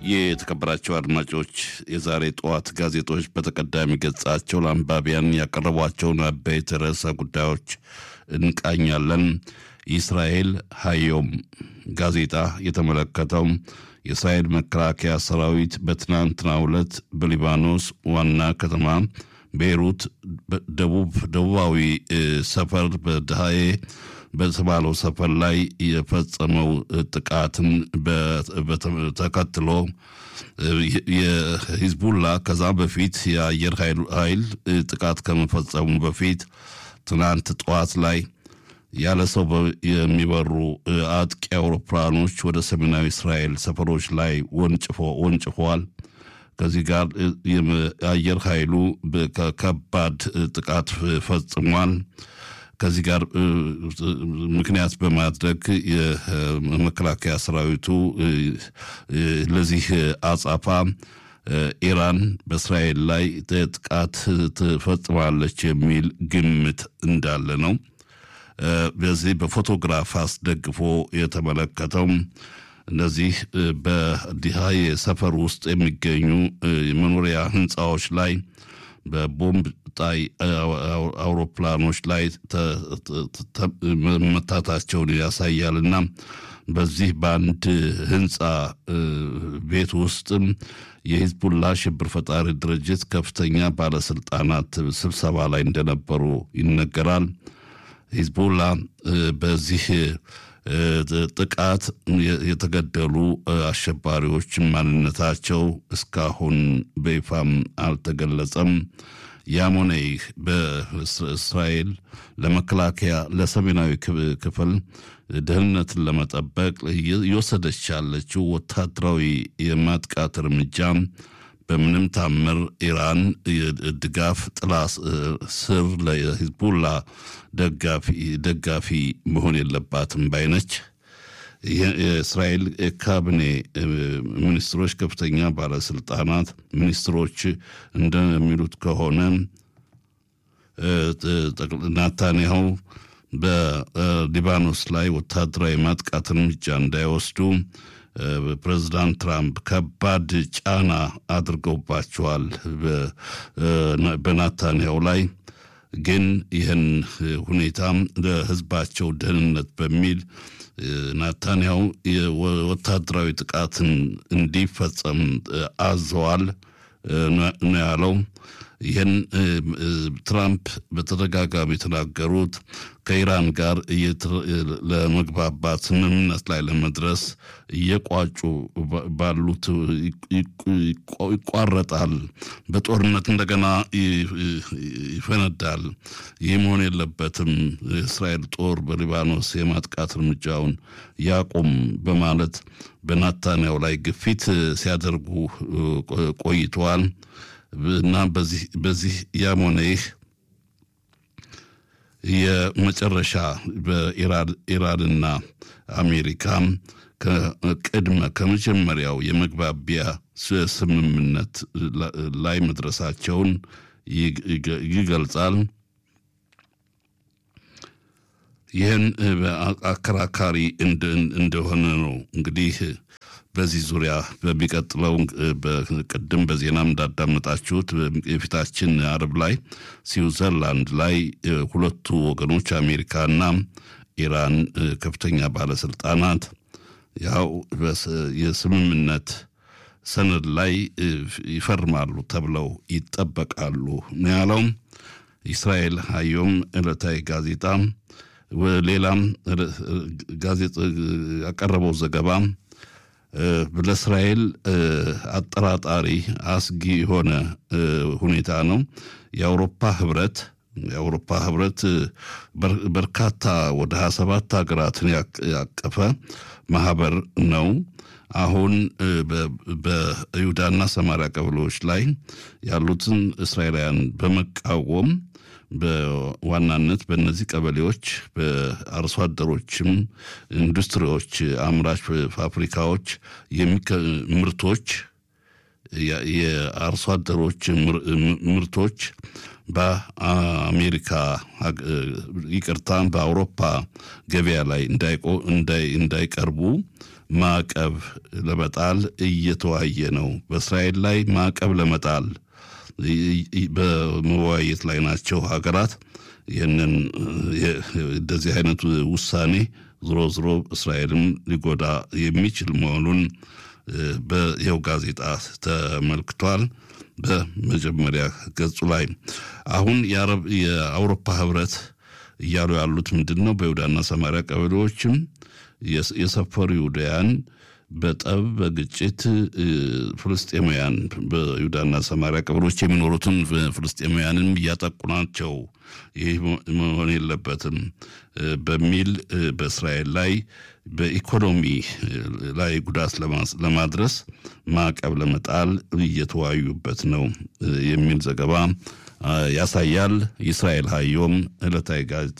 የተከበራቸው አድማጮች የዛሬ ጠዋት ጋዜጦች በተቀዳሚ ገጻቸው ለአንባቢያን ያቀረቧቸውን አበይት ርዕሰ ጉዳዮች እንቃኛለን። ኢስራኤል ሀዮም ጋዜጣ የተመለከተው የእስራኤል መከላከያ ሰራዊት በትናንትናው ዕለት በሊባኖስ ዋና ከተማ ቤይሩት ደቡብ ደቡባዊ ሰፈር በድሃዬ በተባለው ሰፈር ላይ የፈጸመው ጥቃትን ተከትሎ የሂዝቡላ ከዛ በፊት የአየር ኃይል ጥቃት ከመፈጸሙ በፊት ትናንት ጠዋት ላይ ያለ ሰው የሚበሩ አጥቂ አውሮፕላኖች ወደ ሰሜናዊ እስራኤል ሰፈሮች ላይ ወንጭፈዋል። ከዚህ ጋር የአየር ኃይሉ ከባድ ጥቃት ፈጽሟል። ከዚህ ጋር ምክንያት በማድረግ የመከላከያ ሰራዊቱ ለዚህ አጻፋ ኢራን በእስራኤል ላይ ጥቃት ትፈጽማለች የሚል ግምት እንዳለ ነው። በዚህ በፎቶግራፍ አስደግፎ የተመለከተው እነዚህ በዲሃዬ ሰፈር ውስጥ የሚገኙ የመኖሪያ ህንፃዎች ላይ በቦምብ ጣይ አውሮፕላኖች ላይ መታታቸውን ያሳያልና በዚህ በአንድ ህንፃ ቤት ውስጥም የሂዝቡላ ሽብር ፈጣሪ ድርጅት ከፍተኛ ባለስልጣናት ስብሰባ ላይ እንደነበሩ ይነገራል። ሂዝቡላ በዚህ ጥቃት የተገደሉ አሸባሪዎች ማንነታቸው እስካሁን በይፋም አልተገለጸም። ያም ሆነ ይህ በእስራኤል ለመከላከያ ለሰሜናዊ ክፍል ደህንነትን ለመጠበቅ እየወሰደች ያለችው ወታደራዊ የማጥቃት እርምጃ በምንም ታምር ኢራን ድጋፍ ጥላ ስር ለሂዝቡላ ደጋፊ መሆን የለባትም ባይነች። የእስራኤል ካቢኔ ሚኒስትሮች፣ ከፍተኛ ባለስልጣናት ሚኒስትሮች እንደሚሉት ከሆነ ናታንያሁ በሊባኖስ ላይ ወታደራዊ ማጥቃት እርምጃ እንዳይወስዱ ፕሬዚዳንት ትራምፕ ከባድ ጫና አድርገውባቸዋል በናታንያው ላይ። ግን ይህን ሁኔታ ለሕዝባቸው ደህንነት በሚል ናታንያው ወታደራዊ ጥቃትን እንዲፈጸም አዘዋል ነው ያለው። ይህን ትራምፕ በተደጋጋሚ የተናገሩት ከኢራን ጋር ለመግባባት ስምምነት ላይ ለመድረስ እየቋጩ ባሉት ይቋረጣል፣ በጦርነት እንደገና ይፈነዳል። ይህ መሆን የለበትም፣ የእስራኤል ጦር በሊባኖስ የማጥቃት እርምጃውን ያቁም በማለት በናታንያው ላይ ግፊት ሲያደርጉ ቆይተዋል። እና በዚህ ያም ሆነ ይህ የመጨረሻ በኢራንና አሜሪካ ቅድመ ከመጀመሪያው የመግባቢያ ስምምነት ላይ መድረሳቸውን ይገልጻል። ይህን አከራካሪ እንደሆነ ነው እንግዲህ በዚህ ዙሪያ በሚቀጥለው ቅድም በዜናም እንዳዳመጣችሁት የፊታችን አርብ ላይ ስዊዘርላንድ ላይ ሁለቱ ወገኖች አሜሪካና ኢራን ከፍተኛ ባለስልጣናት ያው የስምምነት ሰነድ ላይ ይፈርማሉ ተብለው ይጠበቃሉ ነው ያለው። እስራኤል ሀዮም ዕለታዊ ጋዜጣ ሌላም ጋዜጣ ያቀረበው ዘገባ ለእስራኤል አጠራጣሪ አስጊ የሆነ ሁኔታ ነው። የአውሮፓ ህብረት የአውሮፓ ህብረት በርካታ ወደ ሀያ ሰባት ሀገራትን ያቀፈ ማህበር ነው። አሁን በይሁዳና ሰማሪያ ቀበሌዎች ላይ ያሉትን እስራኤላውያን በመቃወም በዋናነት በእነዚህ ቀበሌዎች በአርሶ አደሮችም ኢንዱስትሪዎች፣ አምራች ፋብሪካዎች ምርቶች የአርሶ አደሮች ምርቶች በአሜሪካ ይቅርታ፣ በአውሮፓ ገበያ ላይ እንዳይቀርቡ ማዕቀብ ለመጣል እየተወያየ ነው። በእስራኤል ላይ ማዕቀብ ለመጣል በመወያየት ላይ ናቸው ሀገራት። ይህንን እንደዚህ አይነቱ ውሳኔ ዝሮ ዝሮ እስራኤልም ሊጎዳ የሚችል መሆኑን በይኸው ጋዜጣ ተመልክቷል። በመጀመሪያ ገጹ ላይ አሁን የአውሮፓ ህብረት እያሉ ያሉት ምንድን ነው? በይሁዳና ሰማሪያ ቀበሌዎችም የሰፈሩ ይሁዳያን በጠብ በግጭት ፍልስጤማውያን በይሁዳና ሰማሪያ ቀበሌዎች የሚኖሩትን ፍልስጤማውያንም እያጠቁ ናቸው። ይህ መሆን የለበትም በሚል በእስራኤል ላይ በኢኮኖሚ ላይ ጉዳት ለማድረስ ማዕቀብ ለመጣል እየተወያዩበት ነው የሚል ዘገባ ያሳያል። የእስራኤል ሀዮም ዕለታዊ ጋዜጣ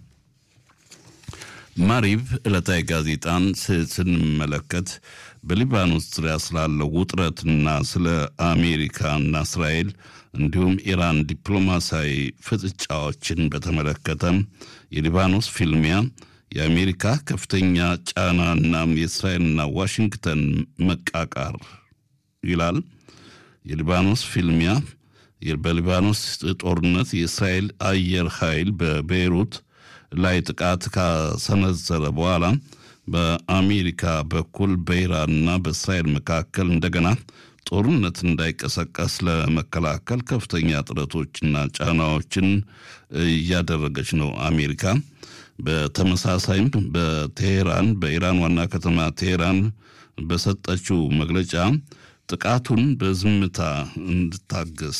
ማሪብ ዕለታዊ ጋዜጣን ስንመለከት በሊባኖስ ዙሪያ ስላለው ውጥረትና ስለ አሜሪካና እስራኤል እንዲሁም ኢራን ዲፕሎማሲያዊ ፍጥጫዎችን በተመለከተ የሊባኖስ ፊልሚያ የአሜሪካ ከፍተኛ ጫናና የእስራኤልና ዋሽንግተን መቃቃር ይላል። የሊባኖስ ፊልሚያ በሊባኖስ ጦርነት የእስራኤል አየር ኃይል በቤይሩት ላይ ጥቃት ካሰነዘረ በኋላ በአሜሪካ በኩል በኢራንና በእስራኤል መካከል እንደገና ጦርነት እንዳይቀሰቀስ ለመከላከል ከፍተኛ ጥረቶችና ጫናዎችን እያደረገች ነው አሜሪካ። በተመሳሳይም በቴሄራን በኢራን ዋና ከተማ ቴሄራን በሰጠችው መግለጫ ጥቃቱን በዝምታ እንድታገስ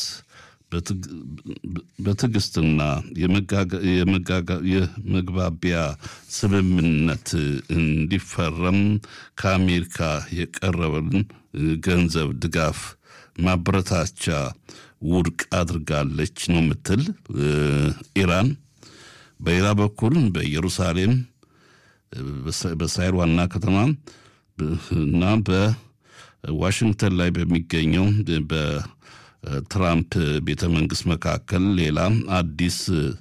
በትዕግስትና የመግባቢያ ስምምነት እንዲፈረም ከአሜሪካ የቀረበን ገንዘብ ድጋፍ ማበረታቻ ውድቅ አድርጋለች ነው የምትል ኢራን። በሌላ በኩል በኢየሩሳሌም በእስራኤል ዋና ከተማ እና በዋሽንግተን ላይ በሚገኘው በትራምፕ ቤተ መንግስት መካከል ሌላ አዲስ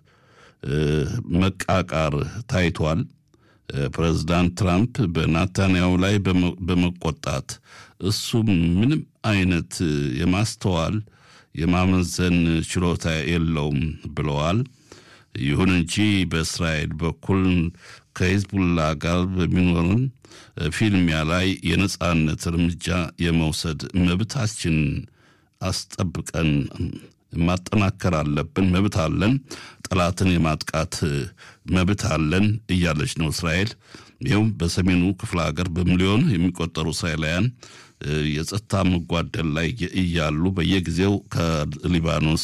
መቃቃር ታይቷል። ፕሬዚዳንት ትራምፕ በናታንያሁ ላይ በመቆጣት እሱ ምንም አይነት የማስተዋል የማመዘን ችሎታ የለውም ብለዋል። ይሁን እንጂ በእስራኤል በኩል ከሂዝቡላ ጋር በሚኖርን ፊልሚያ ላይ የነጻነት እርምጃ የመውሰድ መብታችን አስጠብቀን ማጠናከር አለብን። መብት አለን፣ ጠላትን የማጥቃት መብት አለን እያለች ነው እስራኤል። ይኸውም በሰሜኑ ክፍለ ሀገር በሚሊዮን የሚቆጠሩ እስራኤላውያን የጸጥታ መጓደል ላይ እያሉ በየጊዜው ከሊባኖስ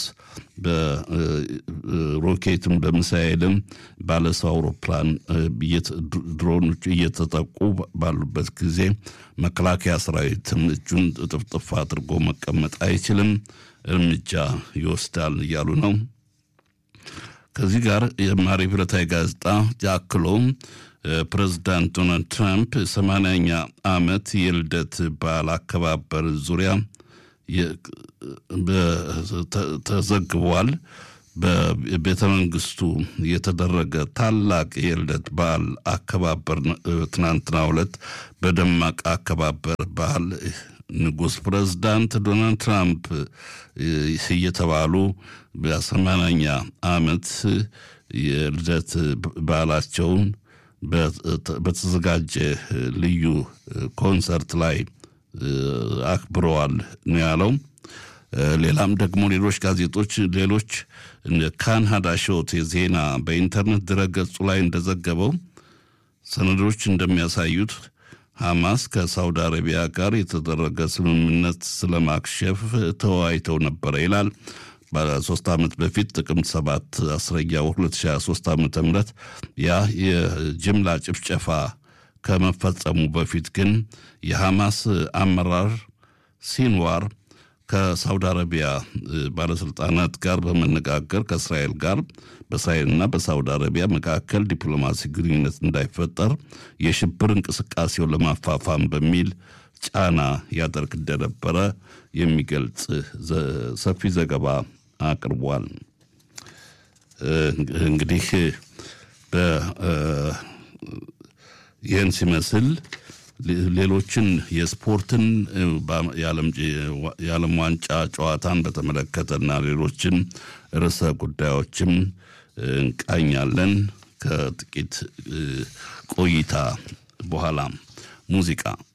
በሮኬትም በሚሳኤልም ባለሰው አውሮፕላን ድሮኖች እየተጠቁ ባሉበት ጊዜ መከላከያ ሰራዊትም እጁን ጥፍጥፍ አድርጎ መቀመጥ አይችልም፣ እርምጃ ይወስዳል እያሉ ነው። ከዚህ ጋር የማሪብ ዕለታዊ ጋዜጣ አክሎም ፕሬዚዳንት ዶናልድ ትራምፕ ሰማንያኛ ዓመት የልደት በዓል አከባበር ዙሪያ ተዘግቧል። በቤተ መንግስቱ የተደረገ ታላቅ የልደት በዓል አከባበር ትናንትናው ዕለት በደማቅ አከባበር በዓል ንጉሥ ፕሬዝዳንት ዶናልድ ትራምፕ እየተባሉ በሰማንያኛ ዓመት የልደት በዓላቸውን በተዘጋጀ ልዩ ኮንሰርት ላይ አክብረዋል ነው ያለው። ሌላም ደግሞ ሌሎች ጋዜጦች ሌሎች ካን ሀዳሾት የዜና በኢንተርኔት ድረገጹ ላይ እንደዘገበው ሰነዶች እንደሚያሳዩት ሐማስ ከሳውዲ አረቢያ ጋር የተደረገ ስምምነት ስለማክሸፍ ተወያይተው ነበረ ይላል። በሶስት ዓመት በፊት ጥቅምት ሰባት አስረኛው 2023 ዓ ም ያ የጅምላ ጭፍጨፋ ከመፈጸሙ በፊት ግን የሐማስ አመራር ሲንዋር ከሳውዲ አረቢያ ባለስልጣናት ጋር በመነጋገር ከእስራኤል ጋር በእስራኤልና በሳውዲ አረቢያ መካከል ዲፕሎማሲ ግንኙነት እንዳይፈጠር የሽብር እንቅስቃሴውን ለማፋፋም በሚል ጫና ያደርግ እንደነበረ የሚገልጽ ሰፊ ዘገባ አቅርቧል። እንግዲህ ይህን ሲመስል ሌሎችን የስፖርትን የዓለም ዋንጫ ጨዋታን በተመለከተና ሌሎችን ርዕሰ ጉዳዮችም እንቃኛለን። ከጥቂት ቆይታ በኋላ ሙዚቃ